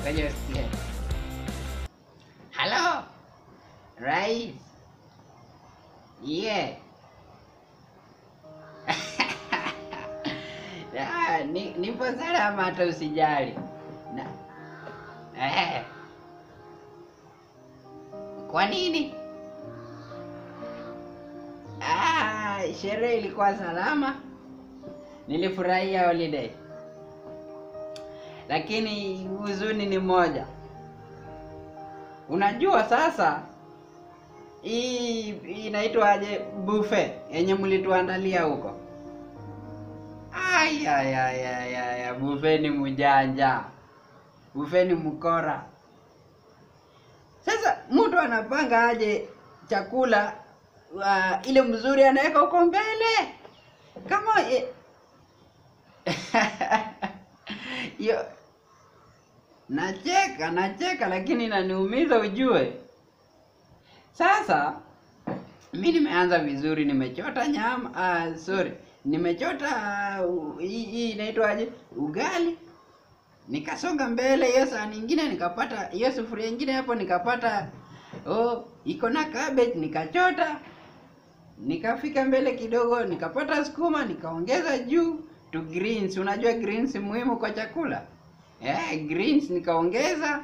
ngoja usikie. Halo rais, yeah. Ah, ni, nipo salama hata usijali na, eh. Kwa nini? Ah, sherehe ilikuwa salama, nilifurahia holiday, lakini huzuni ni moja. Unajua sasa hii hii inaitwaje buffet yenye mlituandalia huko? Ay, ay, ay, ay, ay, ay, buffet ni mjanja, buffet ni mkora. Sasa mtu anapanga aje chakula uh, ile mzuri anaweka huko mbele kama eh, yo nacheka nacheka, lakini inaniumiza ujue. Sasa mi nimeanza vizuri, nimechota nyama uh, sorry, nimechota uh, hii hii inaitwaje, ugali nikasonga mbele hiyo saa nyingine nikapata hiyo sufuria nyingine hapo nikapata oh, iko na cabbage nikachota nikafika mbele kidogo nikapata sukuma nikaongeza juu to greens unajua greens muhimu kwa chakula eh, greens nikaongeza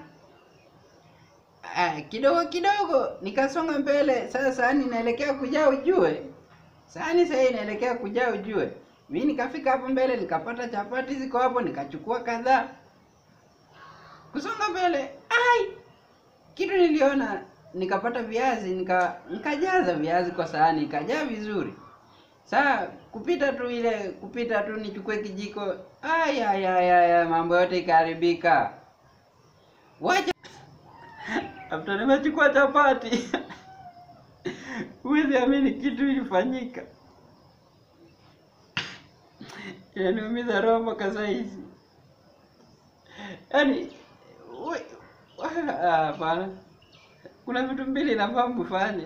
eh, kidogo kidogo nikasonga mbele sasa sahani inaelekea kujaa ujue sahani sasa inaelekea kujaa ujue mi nikafika hapo mbele nikapata chapati ziko hapo nikachukua kadhaa kusonga mbele ai kitu niliona nikapata viazi nika nikajaza viazi kwa sahani ikajaa vizuri saa kupita tu ile kupita tu nichukue kijiko ai ai ai ai mambo yote ikaharibika wacha after nimechukua chapati huwezi amini kitu ilifanyika inaniumiza roho mpaka saa hizi yaani we- we- ah, hapana kuna vitu mbili nafaa mfanye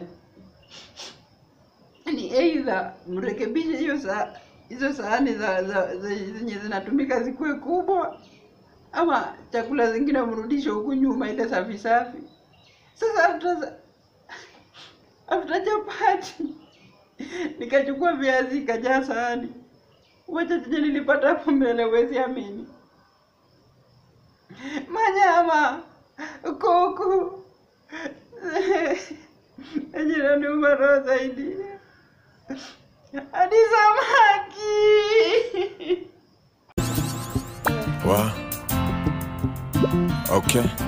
ni aidha mrekebishe hiyo saa hizo sahani za za za- zenye zinatumika zikuwe kubwa ama chakula zingine mrudishe huku nyuma ile safi safi sasa after after chapati nikachukua viazi ikajaa sahani wacha chenye nilipata hapo mbele huwezi amini manyama kuku yenye naniuma roho zaidi hadi samaki Wow. Okay.